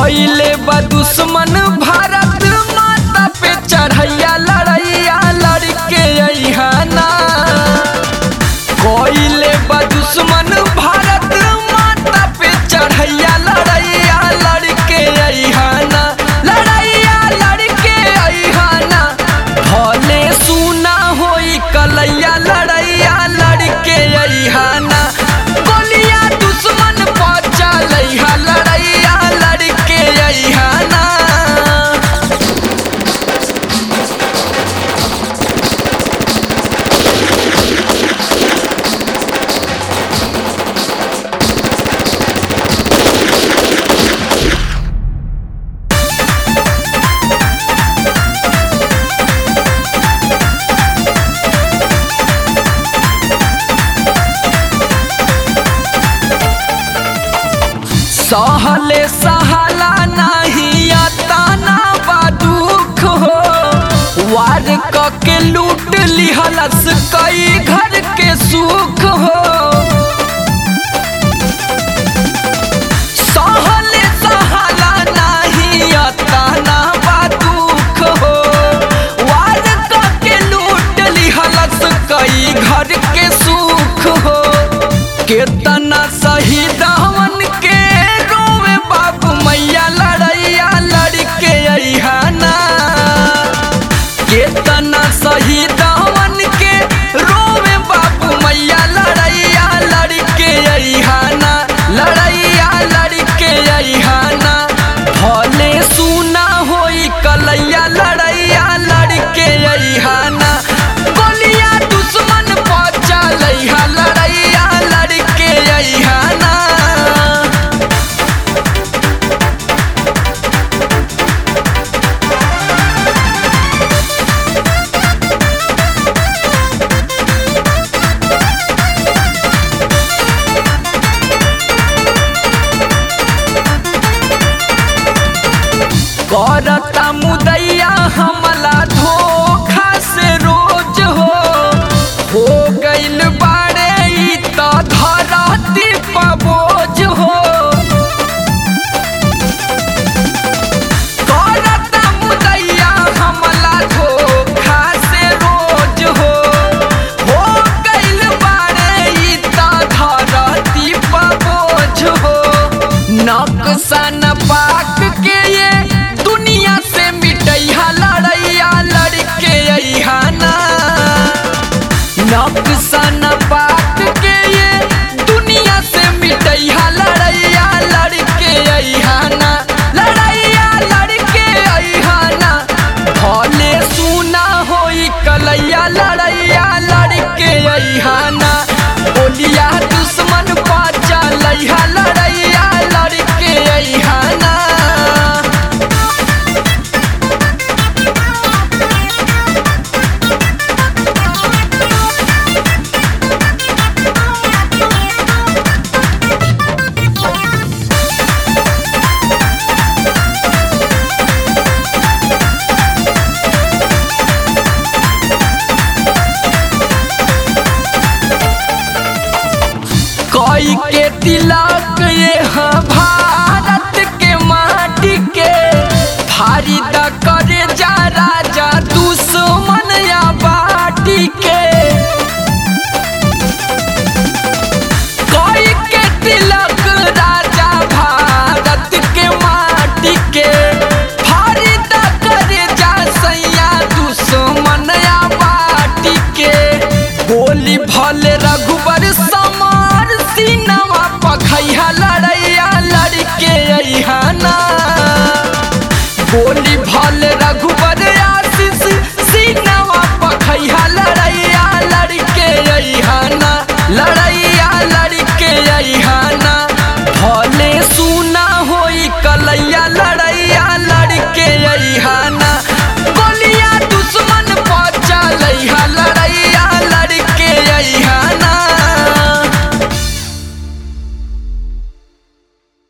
कइले बा दुश्मन भारत माता पे चढ़ैया लड़ैया लड़के अइहाना कइले बा दुश्मन भारत माता पे चढ़ैया लड़ैया लड़के अइहाना लड़ैया लड़के अइहाना भले सुना होई कलैया लड़ैया लड़के अइहाना गोलिया दुश्मन पचा लैहा लड़ैया लड़के अइहाना सहले सहाला नहीं अताना बा दुख हो वार क के लूट लिहलस कई घर के सुख हो सहले सहाला नहीं अताना बा दुख हो वार क के लूट लिहलस कई घर के सुख हो केतना शहीद हमन के रोवे बाबू मैया लड़ैया लड़के अइहाना केतना शहीद